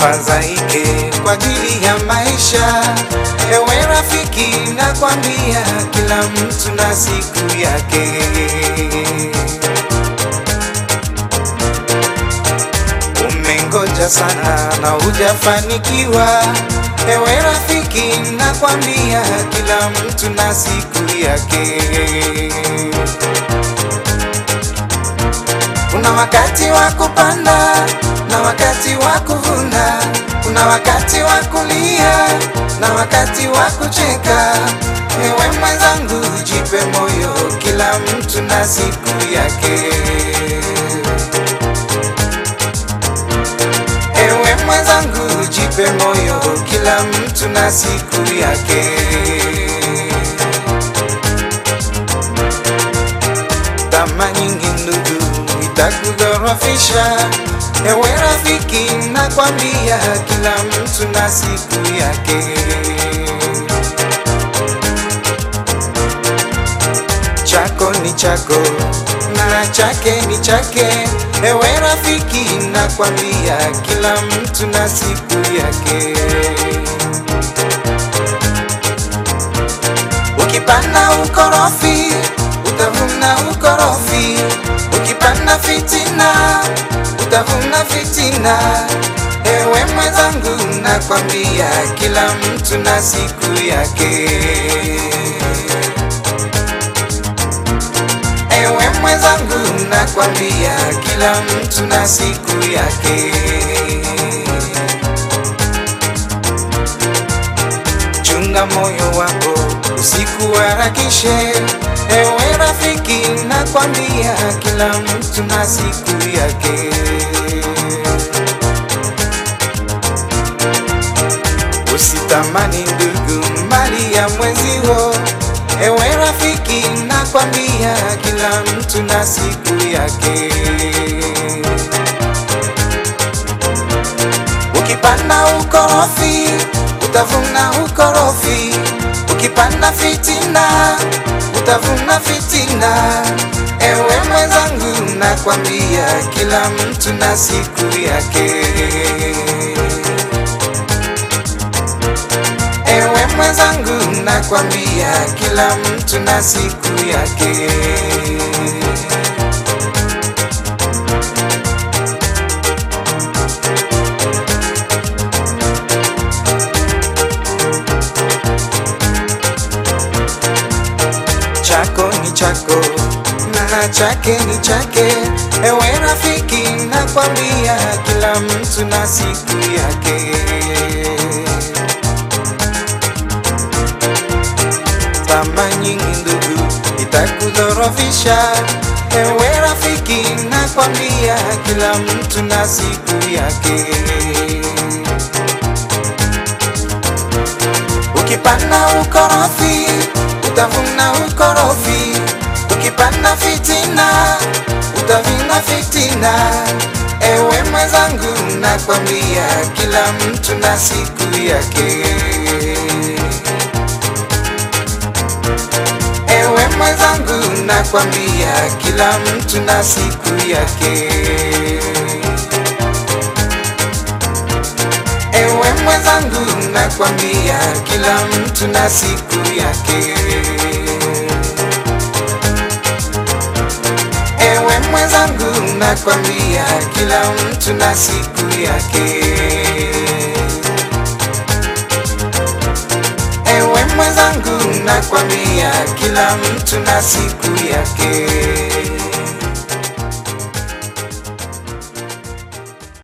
usifadhaike kwa ajili ya maisha. Ewe rafiki, nakwambia kila mtu na siku yake. Umengoja sana na hujafanikiwa. Ewe rafiki, nakwambia kila mtu na siku yake. Kuna wakati wa kupanda na wakati wa kuvuna, kuna wakati wa kulia na wakati wa kucheka. Ewe mwenzangu, jipe moyo, kila mtu na siku yake. Ewe mwenzangu, jipe moyo, kila mtu na siku yake. Tamaa nyingi ndugu itakudhoofisha. Ewe rafiki, nakwambia kila mtu na siku yake. Chako ni chako na chake ni chake. Ewe rafiki, nakwambia kila mtu na siku yake. Ukipanda ukorofi utavuna ukorofi, ukipanda fitina utavuna fitina. Ewe mwenzangu, nakwambia kila mtu na siku yake. Ewe mwenzangu, nakwambia kila mtu na siku yake. Chunga moyo wako usikuharakishe. Ewe rafiki, nakwambia kila mtu na siku yake. Usitamani ndugu mali ya mwenzio. Ewe rafiki, nakwambia kila mtu na siku yake. Ukipanda ukorofi utavuna ukorofi, ukipanda fitina utavuna fitina. Ewe mwenzangu, nakwambia kila mtu na siku yake. Ewe mwenzangu, nakwambia kila mtu na siku yake. Chako ni chako na chake ni chake. Ewe rafiki, nakwambia kila mtu na siku yake. Tamaa nyingi ndugu itakudhoofisha. Ewe rafiki, nakwambia kila mtu na siku yake. Ukipanda ukorofi utavuna ukorofi, ukipanda fitina utavuna fitina. Ewe mwenzangu, nakwambia kila mtu na siku yake. Ewe mwenzangu, nakwambia kila mtu na siku yake. Ewe mwenzangu, nakwambia kila mtu na siku yake. Ewe mwenzangu, nakwambia kila mtu na siku yake. Ewe mwenzangu, nakwambia kila mtu na siku yake.